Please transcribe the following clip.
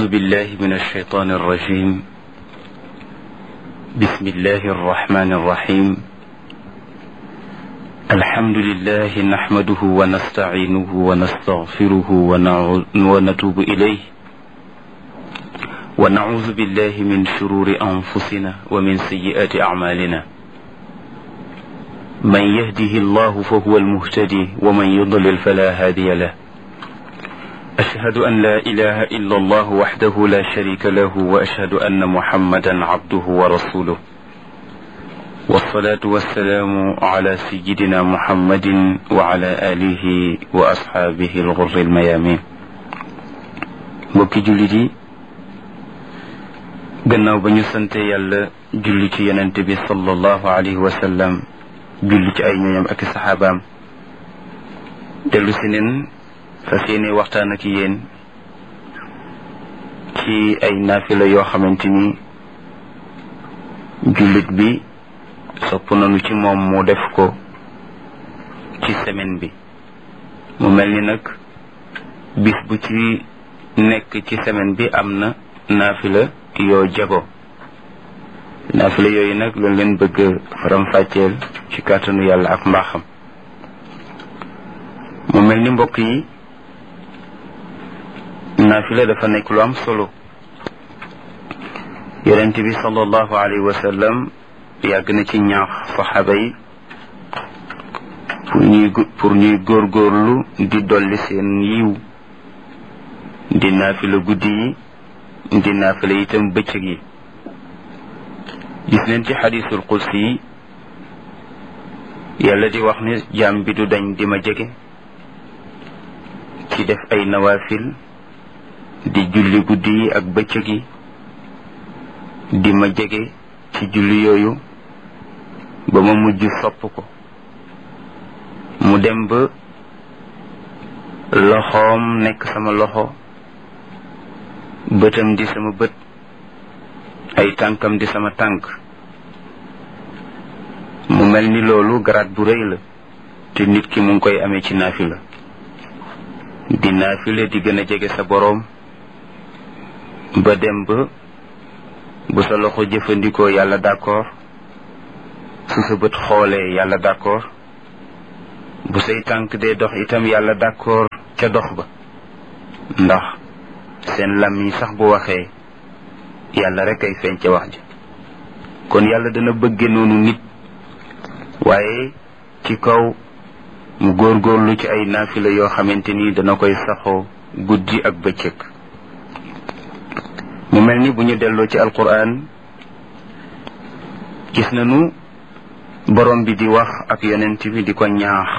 بالله من الشيطان الرجيم بسم الله الرحمن الرحيم الحمد لله نحمده ونستعينه ونستغفره ونتوب إليه ونعوذ بالله من شرور أنفسنا ومن سيئات أعمالنا من يهده الله فهو المهتدي ومن يضلل فلا هادي له أشهد أن لا إله إلا الله وحده لا شريك له وأشهد أن محمدا عبده ورسوله والصلاة والسلام على سيدنا محمد وعلى آله وأصحابه الغر الميامين mbokki jullit yi gannaaw ba ñu sante yàlla julli ci yonent bi sallallahu alayhi wa sallam julli ci ay ñooñam ak saxaabaam dellu si neen fas yéene waxtaan ak yéen ci ay naafila yoo xamante ni jullit bi sopp nañu ci moom mu def ko ci semaine bi mu mel ni nag bis bu ci nekk ci semaine bi am na naafila yoo jago naafila yooyu nag loolu leen bëgg faram-fàcceel ci kàttanu yàlla ak mbaaxam mu mel ni mbokk yi naafila dafa nekk lu am solo yonent bi sallallahu alayhi wa sallam yàgg na ci ñaax saxaaba yi pour ñuy pour ñuy góorgóorlu di dolli seen yiw di naafila guddi yi di naafila itam bëccëg yi gis neen ci xadiisul qudsi yi yàlla di wax ne jaam bi du dañ di ma jege ci def ay nawaafil di julli guddi yi ak bëccëg yi di ma jege ci julli yooyu ba ma mujj sopp ko mu dem ba loxoom nekk sama loxo bëtam di sama bët ay tànkam di sama tànk mu mel ni loolu garaat bu rëy la te nit ki mu ngi koy amee ci naafila di naafila di gën a jege sa boroom ba dem ba bu sa loxo jëfandikoo yàlla d'accord su sa bët xoolee yàlla d'accord bu say tànk dee dox itam yàlla d'accord ca dox ba ndax seen lam yi sax bu waxee yàlla rek ay feeñ ca wax ji kon yàlla dana bëgge noonu nit waaye ci kaw mu góorgóorlu ci ay naafila yoo xamante ni dana koy saxoo guddi ak bëccëg mu mel ni bu ñu delloo ci alquran gis nañu borom bi di wax ak yonent bi di ko ñaax